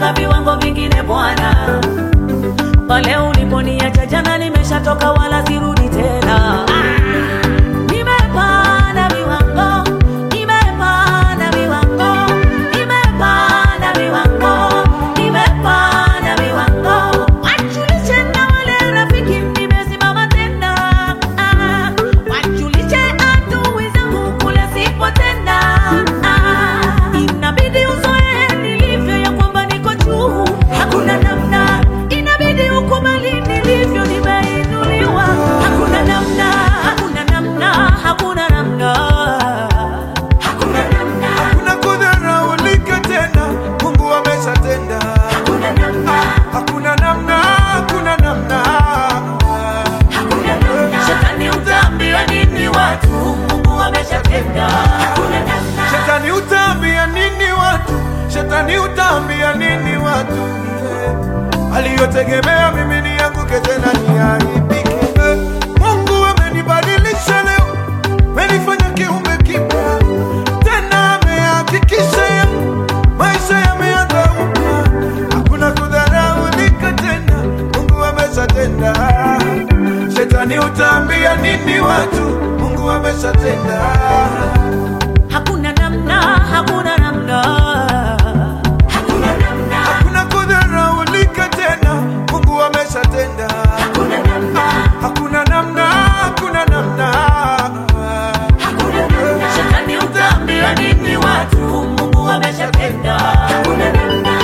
nimeshavuka viwango vingine Bwana. Pale uliponiacha jana nimeshatoka, wala sirudi tena. Nimepanda viwango, nimepanda viwango, nimepanda viwango, nimepanda viwango. Wajulishe na wale rafiki, nimesimama tena. Ah, Wajulishe adui zangu kule sipo tena. Ah, Inabidi uzoe nilivyo ya kwamba niko juu, hakuna namna. Inabidi ukubali nilivyo, nimeinuliwa. Hakuna namna, hakuna namna, hakuna namna, hakuna namna, Hakuna kudharaulika tena, Mungu ameshatenda. hakuna namna. Hakuna namna, hakuna namna. Hakuna namna. Shetani utaambia nini watu? Mungu ameshatenda. Hakuna namna. Shetani utaambia nini watu? Shetani utaambia nini watu? Eh, Aliyotegemea mimi nianguke tena niaibike. Eh, Mungu amenibadilisha leo, amenifanya kiumbe kipya tena, amehakikisha ya maisha yameanza upya. Hakuna kudharaulika tena, Mungu ameshatenda. Shetani utaambia nini watu? Mungu ameshatenda. Hakuna namna. Hakuna namna. Hakuna namna. Hakuna kudharaulika tena, Mungu ameshatenda. Hakuna namna. Hakuna namna, hakuna namna. Hakuna namna. Shetani utaambia nini watu? Mungu ameshatenda. Hakuna namna.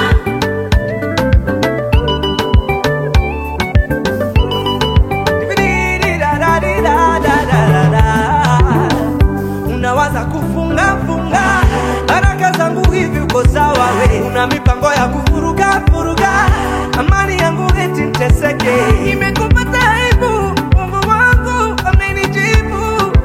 Unawaza kufunga funga baraka zangu hivi, uko sawa we? Una mipango ya kuvuruga vuruga amani yangu eti nteseke. Imekupata aibu, Mungu wangu amenijibu.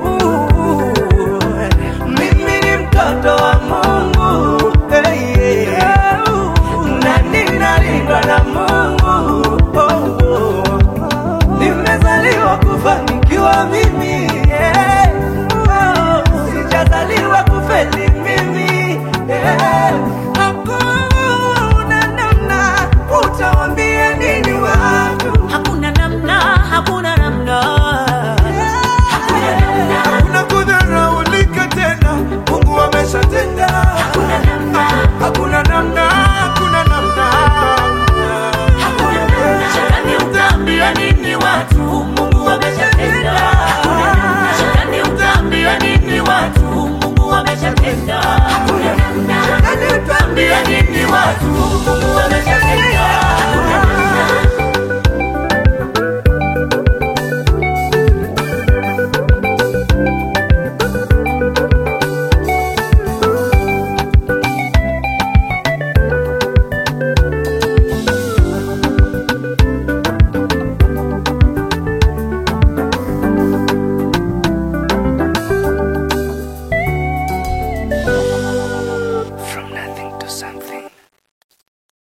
Mimi ni mtoto wa Mungu hey, yeah. na ninalindwa na Mungu oh, oh. Nimezaliwa kufanikiwa mimi yeah. oh, sijazaliwa kufeli mimi yeah. Hakuna namna, utawambia nini watu? Hakuna namna. Hakuna namna. Hakuna namna. Hakuna kudharaulika tena, Mungu ameshatenda. Hakuna namna. Hakuna namna, hakuna namna. Hakuna namna. Shetani utaambia nini watu? Mungu ameshatenda. Hakuna namna. Shetani utaambia nini watu? Mungu ameshatenda. Hakuna namna. Shetani utaambia nini watu?